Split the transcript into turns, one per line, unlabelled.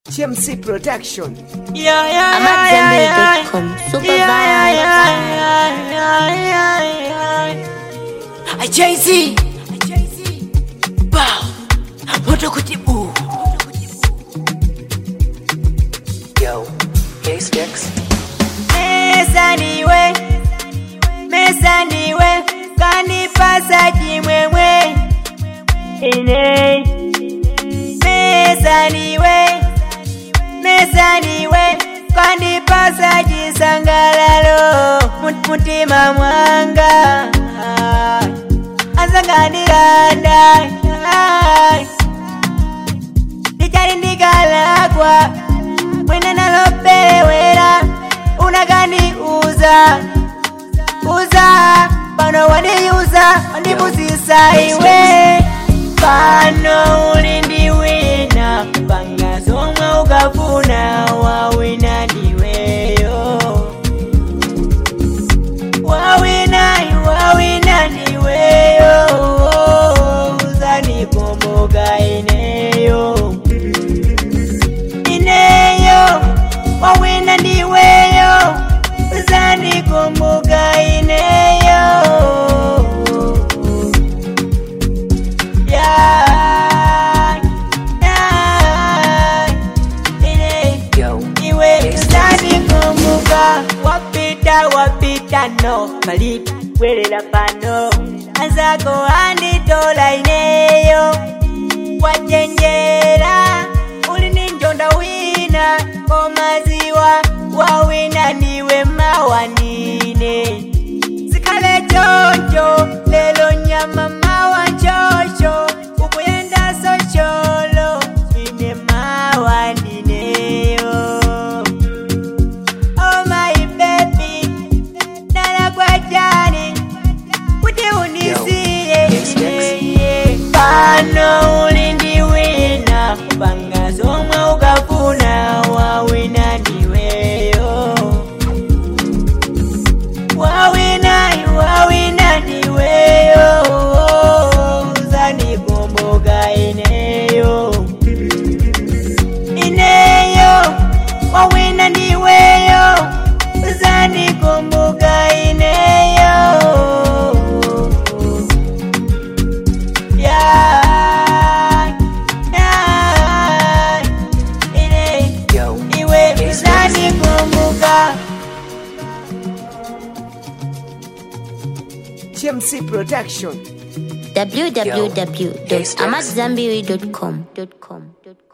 TMC Production.
Yeah, yeah,
I'm at
yeah, yeah,
zenbury.com. Super
yeah,
vibe.
yeah, yeah, yeah, yeah, yeah. I Jay-Z. Bow. Moto kutibu.
Yo, K-Sticks.
Mesa niwe. Mesa niwe. Kanipasa kimwemwe. Ine. Mesa niwe. Mesa niwe. Kanipasa chisangalalo. Mut- Mutima mwanga. Asanganiranda. Lichari ndikalakwa. Mwina nalopelewera. Unagani uza. Uza. Pano waniuza. Wandibuzisa iwe. Pano ulindiwina. Panga zomwe ukafuna. Wawina ndiweyo. Wawina, wawina ndiweyo. Uzanikumbuka ineyo. Ineyo. Wawina ndiweyo. Uzanikumbuka ineyo. Yeah, yeah, ine
Yo,
iwe uzanikumbuka wapita wapita no malipi welela pano anzako anditola ineyo wajenjera uli ni njonda wina komaziwa wawina niwe mawanine zikale choncho lelo nyama mawa nchosho ukuyenda socholo ine mawandineyo oh my baby nala kwa jani kuti unisiye ineye pano ulindiwina panga zomwe ukafuna wawina ndiweyo wawina wawina ndiweyo uzanikumbuka ineyo ineyo wawina ndiweyo uzanikumbuka ineyo yeah, yeah, ine
yo,
iwe uzanikumbuka
TMC Production.
www.amatzambiri.com.